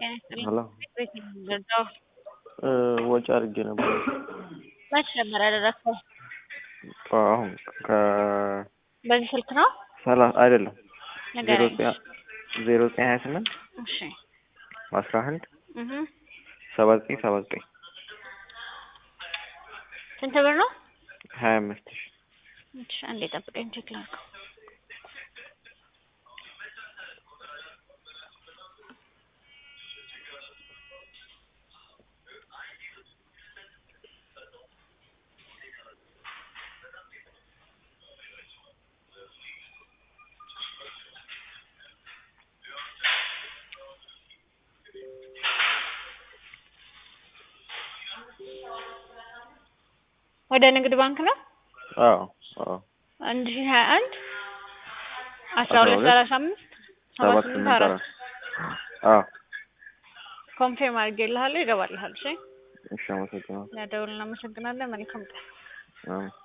ሄሎ ወጪ አድርጌ ነበር። መች ነበር ያደረግከው? አሁን ከ በዚህ ስልክ ነው? ሰላሳ አይደለም ዜሮ ንገረኝ። ዘጠኝ ዜሮ ዘጠኝ ሀያ ስምንት እሺ አስራ አንድ እህ ሰባ ዘጠኝ ሰባ ዘጠኝ ስንት ብር ነው? ሀያ አምስት ሺ እሺ አንዴ ጠብቀኝ ቼክ ላድርገው። ወደ ንግድ ባንክ ነው? አዎ አዎ አንድ ሺህ ሀያ አንድ አስራ አስራ ሁለት ሁለት ሰላሳ አምስት ሰባ ሰባት ስምንት ስምንት አራት አራት አዎ ኮንፌርም አድርጌልሃለሁ ይገባልሃል። እሺ እሺ አመሰግናለሁ ለደውል እናመሰግናለን። መልካም ቀን። አዎ